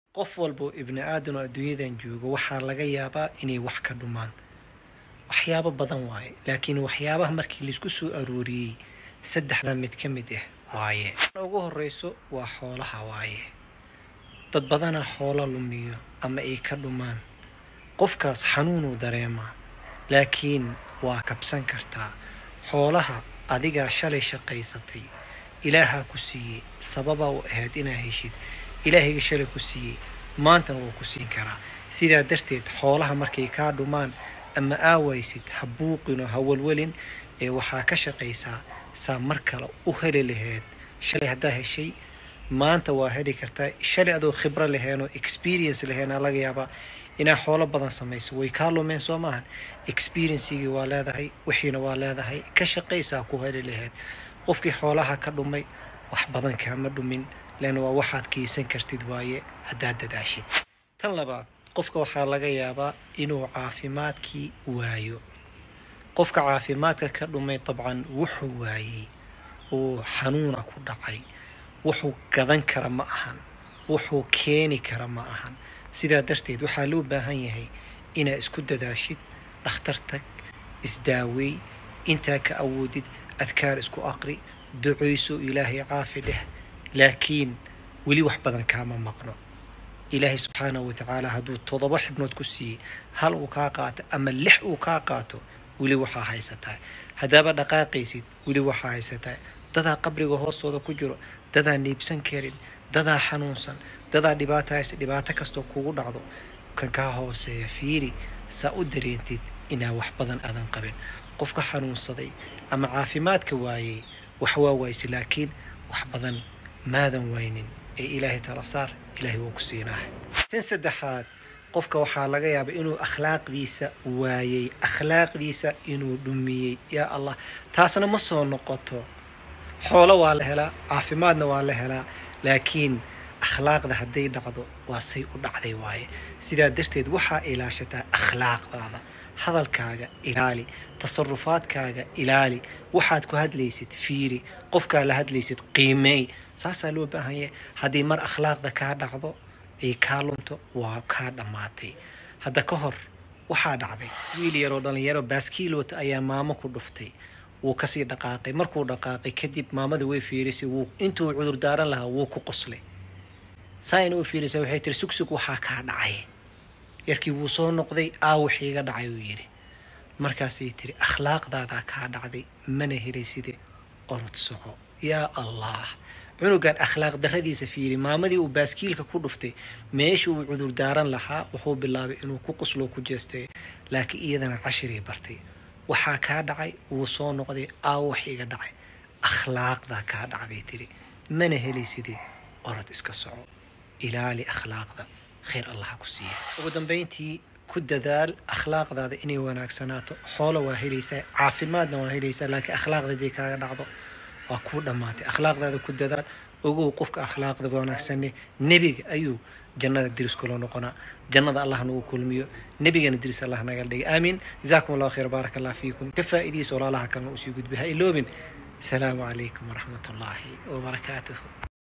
qof walboo ibni aadan oo adduunyadan joogo waxaa laga yaabaa inay wax ka dhumaan waxyaabo badan waaye laakiin waxyaabaha markii laisku soo arooriyey saddexda mid ka mid ah waaye ugu horeyso waa xoolaha waaye dad badana xoolo lumiyo ama ay ka dhumaan qofkaas xanuunuu dareemaa laakiin waa kabsan kartaa xoolaha adigaa shalay shaqaysatay ilaahaa ku siiyey sababaa u ahayd inaa heshid ilaahayga shalay ku siiyey maantana wuu ku siin karaa sidaa darteed xoolaha markay kaa dhumaan ama aawaysid ha buuqinoo ha walwalin ee waxaa ka shaqaysaa saa mar kale u heli laheyd shalay haddaa heshay maanta waa heli kartaa shalay adoo khibro laheen oo experience laheen aa laga yaabaa inaa xoolo badan samayso way kaa lumeen soo maahan experiencigii waa leedahay wixiina waa leedahay ka shaqaysaa ku heli laheyd qofkii xoolaha ka dhumay wax badan kaama dhumin leanna waa waxaad keysan kartid waaye haddaad dadaashid tan labaad qofka waxaa laga yaabaa inuu caafimaadkii waayo qofka caafimaadka ka dhumay dabcan wuxuu waayey uu xanuuna ku dhacay wuxuu gadan kara ma ahan wuxuu keeni kara ma ahan sidaa darteed waxaa loo baahan yahay inaad isku dadaashid dhakhtar tag isdaaweey intaa ka awoodid adkaar isku aqri ducayso ilaahay caafi dheh laakiin weli wax badan kaama maqno ilaahay subxaanahu watacaala hadduu toddoba xibnood ku siiyey hal uu kaa qaato ama lix uu kaa qaato weli waxaa haysataa haddaaba dhaqaaqaysid weli waxaa haysataa dadaa qabriga hoostooda ku jiro dadaa niibsan karin dadaa xanuunsan dadaa dhibaato haysta dhibaato kastoo kugu dhacdo kan kaa hooseeya fiiri saa u dareentid inaa wax badan aadan qabin qofka xanuunsaday ama caafimaadka waayey wax waa wayse laakiin wax badan maadan waynin ee ilaahay tala saar ilaahay wuu ku siinaa tan saddexaad qofka waxaa laga yaabaa inuu akhlaaqdiisa waayey akhlaaqdiisa inuu dhumiyey yaa allah taasna ma soo noqoto xoolo waa la helaa caafimaadna waa la helaa laakiin akhlaaqda hadday dhacdo waa say u dhacday waaye sidaa darteed waxaa ilaashataa akhlaaqdaada hadalkaaga ilaali tasarufaadkaaga ilaali waxaad ku hadlaysid fiiri qofkaa la hadlaysid qiimeey saasaa loo baahan yahay haddii mar akhlaaqda kaa dhacdo ay kaa lunto waa kaa dhammaatay hadda ka hor waxaa dhacday wiil yaroo dhallinyaro baaskiilota ayaa maamo ku dhuftay wuu kasii dhaqaaqay markuu dhaqaaqay kadib maamada way fiirisay wuu intuu cudur daaran lahaa wuu ku qoslay saaina u fiirisa waxay tiri sugsug waxaa kaa dhacay yarkii wuu soo noqday aawaxiiga dhacay uu yidhi markaasay tiri akhlaaqdaadaa kaa dhacday mana helayside orod soco yaa allah cunugan akhlaaq darradiisa fiiri maamadii uu baaskiilka ku dhuftay meesha uu cudur daaran lahaa wuxuu bilaabay inuu ku qoslo ku jeestay laakiin iyadana cashiray bartay waxaa kaa dhacay wuu soo noqday aawax iga dhacay akhlaaqdaa kaa dhacday tiri mana helayside orod iska soco ilaali akhlaaqda khayr allaha ku siiya ugu dambayntii ku dadaal akhlaaqdaada inay wanaagsanaato xoolo waa helaysaa caafimaadna waa helaysaa laakiin akhlaaqda hadii kaaga dhacdo waa kuu dhammaatay akhlaaqdaada ku dadaal ogow qofka akhlaaqda wanaagsanne nebiga ayuu jannada diris kula noqonaa jannada allah nagu kulmiyo nebigana diris allah naga dhigay aamiin jazaakum allahu khayr baaraka allah fiikum ka faa'idiisa walaalaha kalena usii gudbi ha iloobin asalaamu calaykum waraxmat ullaahi wabarakaatuhu